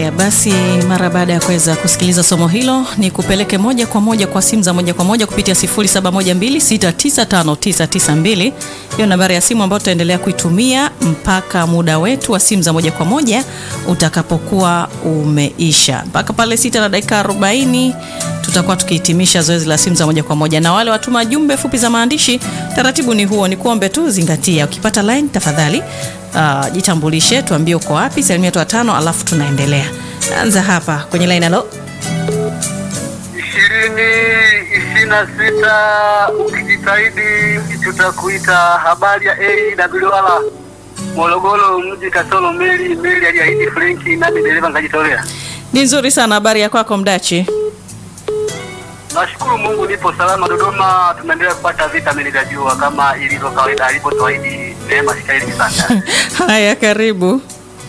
Haya basi, mara baada ya kuweza kusikiliza somo hilo, ni kupeleke moja kwa moja kwa simu za moja kwa moja kupitia 0712695992. Hiyo nambari ya simu ambayo tutaendelea kuitumia mpaka muda wetu wa simu za moja kwa moja utakapokuwa umeisha. Mpaka pale sita na dakika 40 tutakuwa tukihitimisha zoezi la simu za moja kwa moja, na wale watuma jumbe fupi za maandishi, taratibu ni huo, ni kuombe tu zingatia, ukipata line tafadhali Uh, jitambulishe, tuambie uko wapi, salimia watu watano, alafu tunaendelea. Anza hapa kwenye line. Halo, ishirini ishirini na sita ukijitahidi tutakuita. Habari ya A na Bilwala Morogoro mji kasoro meli meli aliahidi Frenki nami dereva nkajitolea. ni nzuri sana. Habari ya kwako Mdachi? Nashukuru Mungu nipo salama. Dodoma tunaendelea kupata vitamini vya jua kama ilivyo kawaida alivyotuahidi Neema Shikaili sana. Haya, karibu.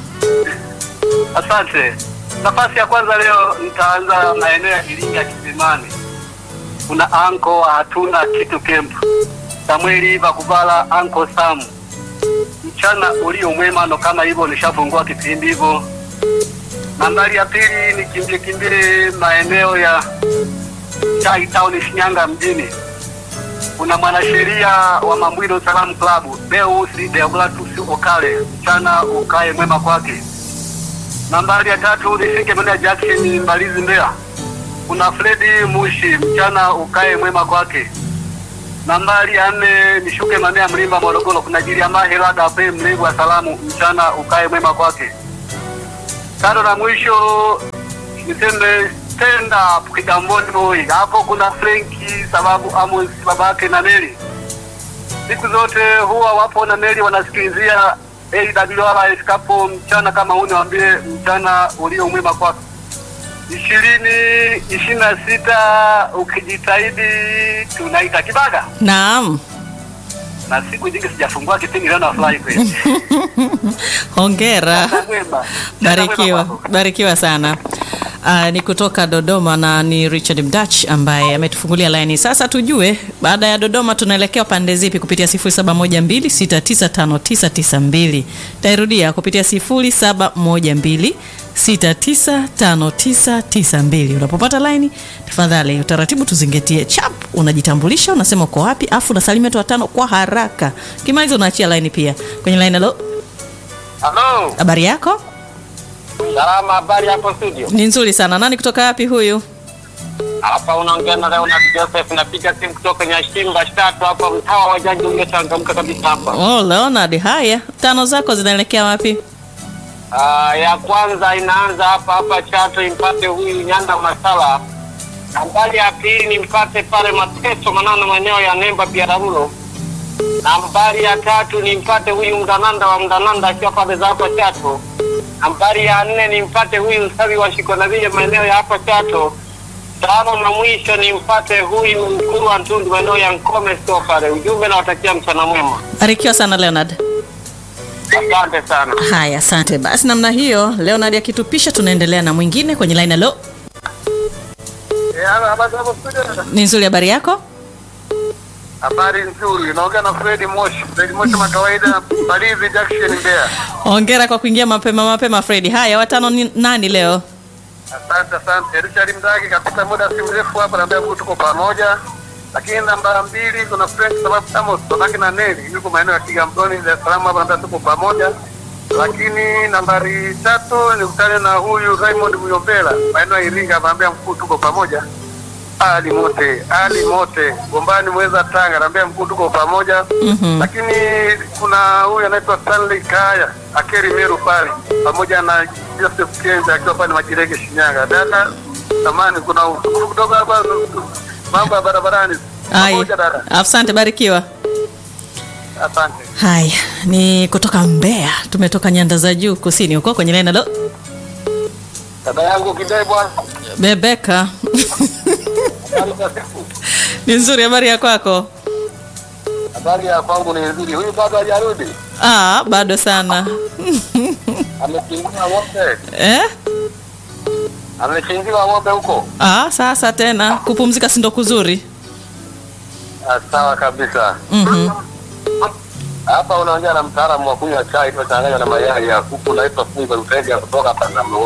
Asante. Nafasi ya kwanza leo nitaanza maeneo ya Iringa Kisimani. Kuna anko wa hatuna kitu camp. Samueli Vakuvala anko Samu. Mchana ulio mwema ndo kama hivyo nishafungua kipindi hivyo. Nambari ya pili ni kimbie kimbie maeneo ya Chai Town Shinyanga mjini. Kuna mwanasheria wa Mambwiro Salamu Club, Deus Deogratus Okale. Mchana ukae mwema kwake. Nambari ya tatu nifike maeneo ya Jackson Mbalizi Mbeya. Kuna Fredi Mushi, mchana ukae mwema kwake. Nambari ya nne nishuke maeneo ya Mlimba Morogoro. Kuna Jiliama Helada pe mlevu wa salamu, mchana ukae mwema kwake. Tano na mwisho niseme stand up Kigamboni boy. Hapo kuna Frenki sababu Amos babake na Neli. Siku zote huwa wapo na Neli wanasikilizia AWR ifikapo mchana kama huu, niwaambie mchana ulio mwema kwako. ishirini ishirini na sita ukijitahidi tunaita Kibaga, Naam, na siku nyingi sijafungua kipindi leo, nafurahi kweli. hongera, Mchana mwema. Mchana barikiwa, mwema kwako. barikiwa sana. Uh, ni kutoka Dodoma na ni Richard Mdach ambaye ametufungulia laini. Sasa tujue baada ya Dodoma tunaelekea pande zipi kupitia 0712695992. Tairudia kupitia 0712695992. Unapopata laini, tafadhali utaratibu tuzingatie. Chap, unajitambulisha, unasema uko wapi, afu unasalimia watu watano kwa haraka. Kimaliza unaachia laini pia. Kwenye laini halo, Halo, habari yako? salama. Habari hapo studio? Ni nzuri sana. Nani kutoka wapi huyu? Hapa unaongea na Leonard Joseph, napiga simu kutoka Nyashimba tatu hapa, mtaa wa Jaji umechangamka kabisa hapa. Oh, Leonard, haya tano zako zinaelekea wapi? Ah, ya kwanza inaanza hapa hapa Chato, impate huyu Nyanda Masala. Nambari ya pili nimpate pale Mateso Manano, maeneo ya Nemba Biararulo. Nambari ya tatu nimpate huyu Mdananda wa Mdananda akiwa pale za hapa Chato. Nambari ya nne nimpate huyu Msawi wa Shikonavile maeneo ya hapa Chato. Tano na mwisho nimpate huyu Mkuru wa Ntundu maeneo ya Nkome sio pale. Ujumbe nawatakia mchana mwema, Barikiwa sana Leonard. asante sana. Haya, asante. Basi namna hiyo, Leonard akitupisha, tunaendelea na mwingine kwenye line. Halo, ni nzuri, habari yako? Habari nzuri, naongea na Fredi Moshi. Fredi Moshi kama kawaida, Mbalizi Junction Mbeya. Hongera kwa kuingia mapema mapema, Fredi. Haya, watano ni nani leo? Asante asante. Richard Mdagi kapita muda si mrefu hapa, naambia Mungu tuko pamoja. Lakini namba mbili kuna Frank sababu Amos babake na Neli yuko maeneo ya Kigamboni Dar es Salaam hapa, naambia tuko pamoja. Lakini nambari tatu nikutane na huyu Raymond Muyombela maeneo ya Iringa, naambia mkuu tuko pamoja. Ali mote ali mote gombani mweza Tanga, naambia mkuu tuko pamoja. Mhm. Lakini kuna huyu anaitwa Stanley Kaya Akeri Meru pale pamoja na Joseph Kenza akiwa pale Majirege Shinyanga. Dada samani, kuna usumbufu kidogo hapa, mambo ya barabarani. Haya, Pamoja dada, asante, barikiwa. asante. Haya, ni kutoka Mbeya, tumetoka nyanda za juu kusini huko kwenye line. Halo, Dada yangu Kidai bwana, Bebeka. habari za siku? Ni nzuri, habari ya kwako? Habari ya kwangu ni nzuri. Huyu bado hajarudi, Ah, bado sana. amechinjiwa ng'ombe, Eh? amechinjiwa ng'ombe huko. Ah, sasa tena kupumzika si ndo kuzuri? Ah, Sawa kabisa. Mhm. Hapa unaongea na mtaalamu wa kunywa chai iliyochanganywa na mayai ya kuku, naitwa Fungo Lutega kutoka Tanzania.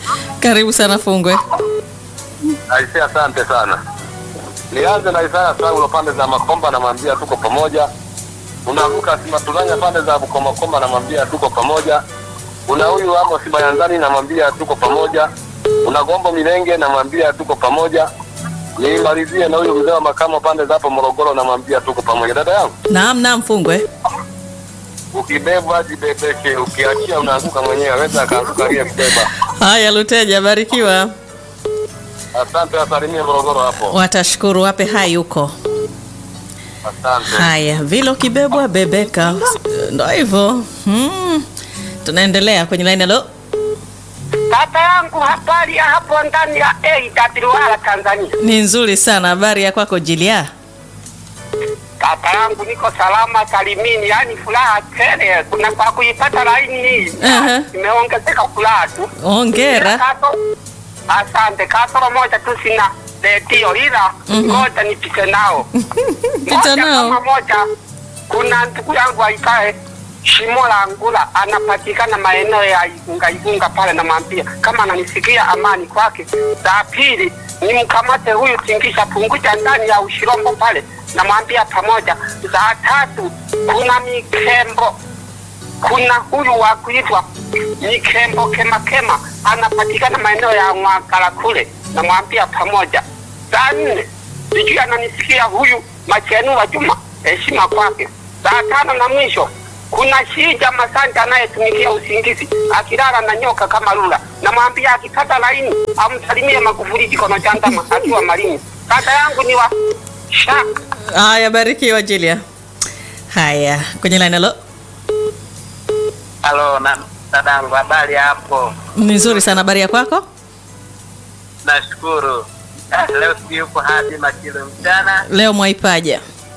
Karibu sana Fungwe. Aisee, asante sana. Nianze na Isaya Saulo pande za Makomba, namwambia tuko pamoja. Unavuka Simatulanya pande za Bukomakoma, namwambia tuko pamoja. Una huyu Amos Bayanzani, namwambia tuko pamoja. Una Gombo Milenge, namwambia tuko pamoja. Nimalizie na huyu mzee wa makamo pande za hapo Morogoro, namwambia tuko pamoja. Dada yangu, Naam, naam Fungwe. ukibebwa jibebeke, ukiachia unaanguka mwenyewe, aweza akaanguka aliyekubeba. Haya Luteja, barikiwa. Asante, asalimie Morogoro hapo. Watashukuru, wape hai huko. Asante. Haya, vile ukibebwa bebeka, ndo hivyo. Hmm. Tunaendelea kwenye line. Halo, Kaka yangu habari ya hapo ndani ya AWR Tanzania. ni nzuri sana. Habari ya kwako Jilia? Kaka yangu niko salama salimini, yani furaha tele. Kuna kwa kuipata laini hii Aha. imeongezeka furaha tu. Hongera. Kaso- Asante. Kasoro moja tu sina redio, ila ngoja nipite nao Pita moja nao. kama moja. Kuna ndugu yangu aikae Shimo la Ngula anapatikana maeneo ya Igunga Igunga pale, namwambia kama ananisikia amani kwake. Za pili ni mkamate huyu tingisha punguja ndani ya ushirombo pale, namwambia pamoja. Za tatu kuna Mikembo, kuna huyu wa kuitwa Mikembo Kema Kema anapatikana maeneo ya Mwagala kule, namwambia pamoja. Za nne sijui ananisikia huyu Machenu wa Juma, heshima kwake. Za tano na mwisho kuna Shija Masanja anayetumikia usingizi akilala na nyoka kama lula, namwambia akipata laini amsalimie Magufuli jikono cha ndama akiwa Malini. Kaka yangu ni wa shaka Haya, barikiwa Jilia. Haya, kwenye line. Halo, Halo na dadangu, habari hapo? ni nzuri sana. Habari ya kwako? Nashukuru. Ah, leo si yuko hadi makilo mchana Leo mwaipaja.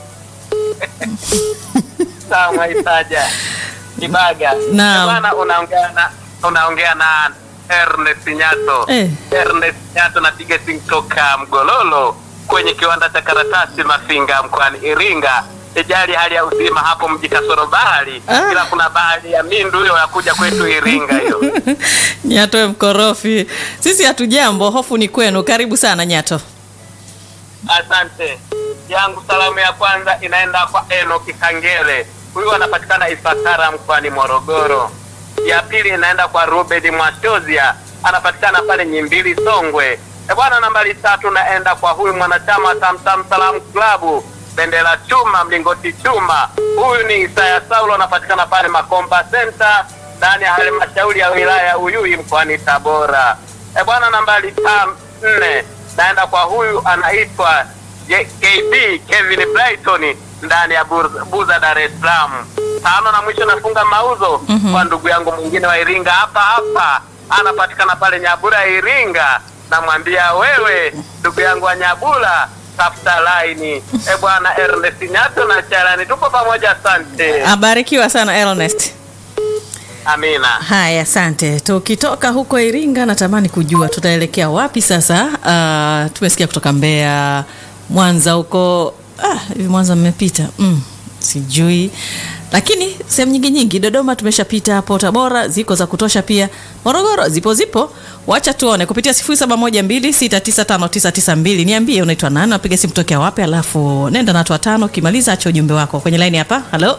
sawa, mwaitaja Kibaga. Naam. Bwana, unaongea na unaongea na Ernest Nyato. Eh. Ernest Nyato, napiga simu toka Mgololo kwenye kiwanda cha karatasi Mafinga mkoani Iringa. Ijali hali ya uzima hapo mji kasoro bahari, Ah. ila kuna bahari ya Mindu hiyo ya kuja kwetu Iringa hiyo. Nyato mkorofi. Sisi hatujambo, hofu ni kwenu. Karibu sana Nyato. Asante. Yangu salamu ya kwanza inaenda kwa Enoki Kangele, huyu anapatikana Ifakara mkoani Morogoro. Ya pili inaenda kwa Ruben Mwashozia, anapatikana pale Nyimbili Songwe. E bwana, nambari tatu naenda kwa huyu mwanachama wa Tamtam Salamu Klabu Bendera Chuma Mlingoti Chuma, huyu ni Isaya Saulo, anapatikana pale Makomba Center ndani ya halmashauri ya wilaya ya Uyui mkoani Tabora. E bwana, nambari tam nne naenda kwa huyu anaitwa J- KB Kevin Brighton ndani ya Bur- Buza, Dar es Salaam. Tano na mwisho nafunga mauzo kwa ndugu yangu mwingine wa Iringa hapa hapa, anapatikana pale Nyabura Iringa. Namwambia wewe ndugu yangu wa Nyabura, tafuta laini. E bwana Ernest Nyato na Charani, tupo pamoja. Asante, Abarikiwa sana Ernest. amina. Haya, asante. Tukitoka huko Iringa, natamani kujua tutaelekea wapi sasa. Uh, tumesikia kutoka Mbeya, Mwanza huko. Ah, hivi Mwanza mmepita? Mm, sijui, lakini sehemu nyingi nyingi, Dodoma tumeshapita hapo, Tabora ziko za kutosha pia, Morogoro zipo zipo. Wacha tuone kupitia 0712695992 niambie unaitwa nani, napiga simu tokea wapi, alafu nenda na watu watano, ukimaliza acha ujumbe wako kwenye line hapa. Halo,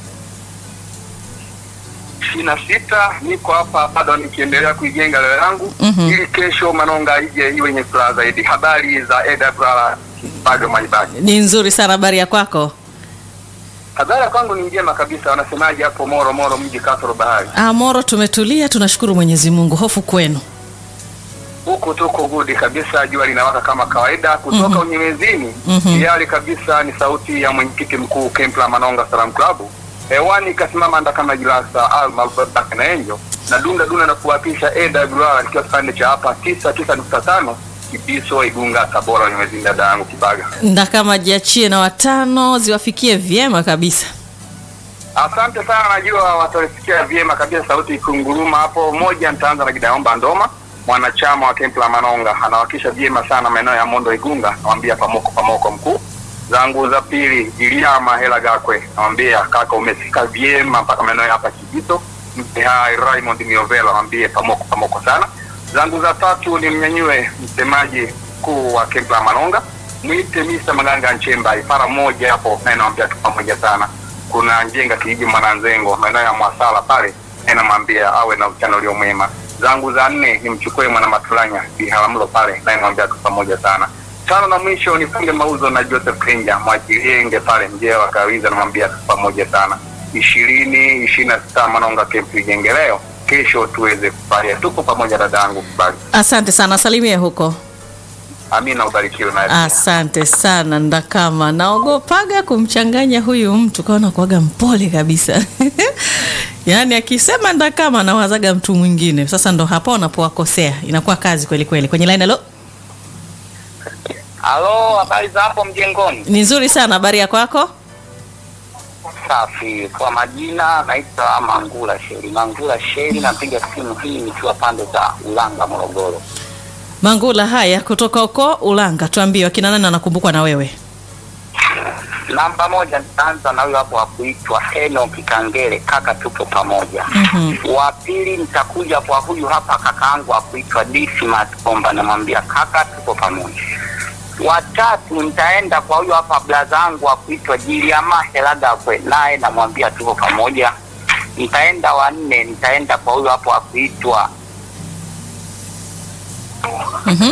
ishirini na sita niko hapa bado nikiendelea kuijenga leo yangu Mhm. ili kesho Manonga ije iwe yenye furaha zaidi. Habari za AWR bado Mwaibaji. ni nzuri sana, habari ya kwako? Habari ya kwangu ni njema kabisa. Wanasemaje hapo Moro Moro, mji kasoro bahari? Ah, Moro tumetulia, tunashukuru Mwenyezi Mungu. Hofu kwenu. Huku tuko gudi kabisa, jua linawaka kama kawaida. Kutoka Mhm. Unyemezini Mhm. tayari kabisa ni sauti ya mwenyekiti mkuu Kempla Manonga Salam Club. Hewani kasimama nda kama Jilasa Alma Albert na Enjo na dunda dunda na kuwapisha AWR ikiwa kipande cha hapa tisa tisa nukta tano Kibiso Igunga Tabora Unyemezini, dada yangu Kibaga. Ndakama jiachie na watano ziwafikie vyema kabisa. Asante sana, najua watalisikia vyema kabisa sauti ikunguruma hapo. Moja, nitaanza na Gidaomba Ndoma, mwanachama wa kempu la Manonga, anawakilisha vyema sana maeneo ya Mondo Igunga, nawambia pamoko pamoko mkuu zangu za pili. Iliama Hela Gakwe, nawambia kaka, umefika vyema mpaka maeneo ya hapa Kibito. Mpe hai Raymond Miovela, nawambie pamoko pamoko sana. Zangu za tatu ni mnyanyue msemaji mkuu wa kempu la Malonga, mwite Mr. Maganga Nchemba, ifara moja hapo, na inamwambia tu pamoja sana. Kuna Njenga kijiji Mwananzengo, maeneo ya Mwasala pale, na inamwambia awe na uchana ulio mwema. Zangu za nne ni mchukue mwana Matulanya Biharamulo pale, na inamwambia tu pamoja sana. Tano na mwisho nifunge mauzo na Joseph Kenja mwachilienge pale mjee wa Kawiza, namwambia tu pamoja sana. ishirini ishirini na sita Manonga kempu ijenge leo, kesho tuweze kufaria. Tuko pamoja dadangu, kubali. Asante sana, salimie huko. Amina, ubarikiwe naye. Asante sana Ndakama, naogopaga kumchanganya huyu mtu, kaona kuaga mpole kabisa yaani akisema Ndakama nawazaga mtu mwingine. Sasa ndo hapo wanapowakosea, inakuwa kazi kweli kweli. Kwenye line, halo, Halo, habari za hapo mjengoni? ni nzuri sana. Habari ya kwako? Safi. Kwa majina naitwa Mangula Sheri. Mangula Sheri, napiga simu hii nikiwa pande za Ulanga, Morogoro. Mangula, haya kutoka huko Ulanga, tuambie wakina nani anakumbukwa na wewe? Namba moja nitaanza na huyo hapo wa kuitwa Enoki Kangere, kaka tupo pamoja. Mhm. Wa pili nitakuja kwa huyu hapa kakaangu wa kuitwa Dismas Komba, namwambia kaka tupo pamoja. Watatu nitaenda kwa huyu hapa blazangu wa kuitwa Jiliama Helagakwe, naye namwambia tupo pamoja. Nitaenda wa nne, nitaenda kwa huyu hapo wa kuitwa Mhm.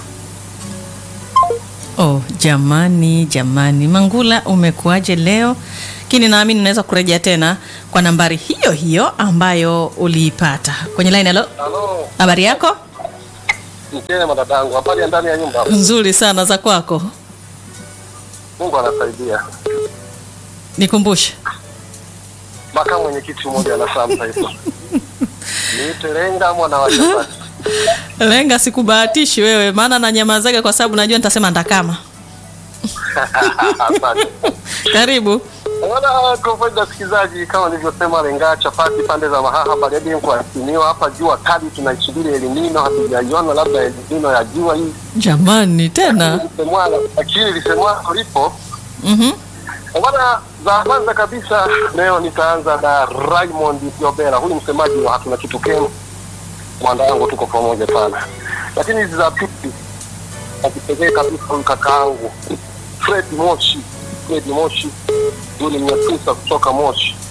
Oh, jamani jamani, Mangula umekuaje leo? Lakini naamini unaweza kurejea tena kwa nambari hiyo hiyo ambayo uliipata kwenye line. Halo, Halo, habari yako? mchele dadangu, habari ya ndani ya nyumba. Nzuri sana, za kwako? Mungu anasaidia. Nikumbushe. Makamu mwenyekiti mmoja anafahamu taifa. Niite Lenga mwana wa Chapati. Lenga, sikubahatishi wewe, maana nanyamazaga kwa sababu najua nitasema Ndakama. Asante. Karibu. Wala kwa faida ya wasikilizaji, kama nilivyosema, Lenga Chapati pande za Mahaha Bariadi kuasimiwa hapa. Jua kali tunaisubiri elimino, hatujaiona labda elimino ya jua hii Jamani tena. lisemwalo, lakini lisemwalo lipo Mhm. Bwana, za kwanza kabisa leo nitaanza na Raymond Yobera, huyu msemaji wa hatuna kitu kemu, mwanda wangu, tuko pamoja sana. Lakini hizi za pili akipekee kabisa huyu kakaangu Fred Moshi, Fred Moshi, huyu ni mnyakusa kutoka Moshi,